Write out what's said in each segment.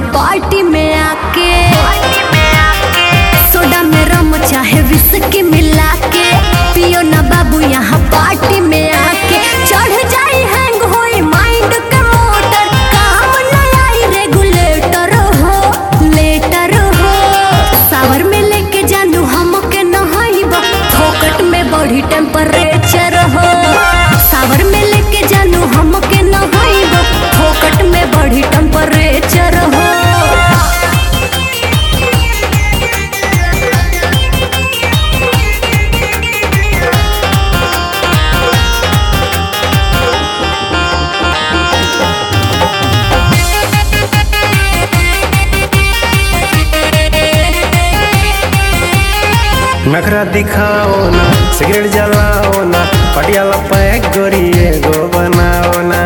party में आके soda में रम चाहे विस्की मिला के पियो ना बाबू यहाँ पार्टी में आके चढ़ जाई हैंग होई माइंड के मोटर काम न आई रेगुलेटर हो लेटर हो सावर में लेके जानू हमके नहाइबा फोकट में बढ़ी टेम्परेचर हो सावर में लेके जानू हमके नहाइबा फोकट में बढ़ी टेम्परेचर हो नखरा दिखाओ ना सिगरेट जलाओ ना पटियाला पैक गोरिए गो बनाओ ना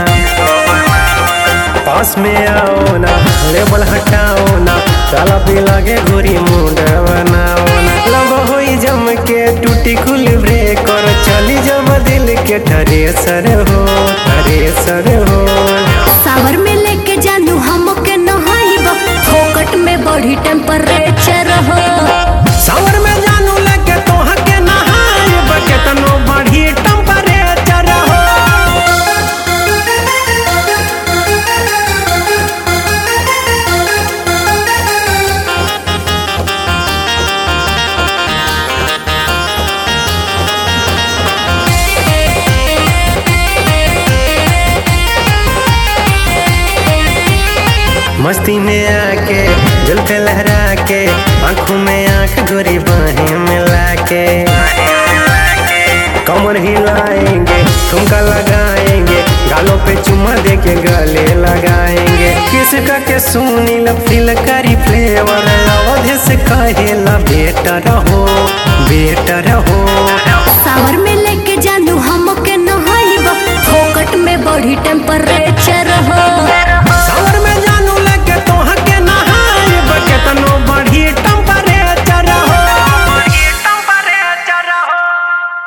पास में आओ ना लेबल हटाओ ना ताला पे लागे गोरी मुंड बनाओ ना लब होई जम के टूटी खुल ब्रेक और चली जब दिल के ठरे सर हो ठरे सर हो सावर में लेके जानू हमके नहाइबा फोकट में बढ़ी टेम्परेचर हो सावर में जानू लगे तो हके नहाए बके तनो बढ़ी टेम्परेचर हो मस्ती में आके जुल्फे लहरा के आंखों में आंख गोरी बाहें मिला के कमर हिलाएंगे ठुमका लगाएंगे गालों पे चुम्मा दे के गले लगाएंगे किसका के सुनी फील करी फ्लेवर अवधि से कहेला बेटर हो बेटर हो सावर में लेके जानू हमके नहाइबा फोकट में बढ़ी टेम्परेचर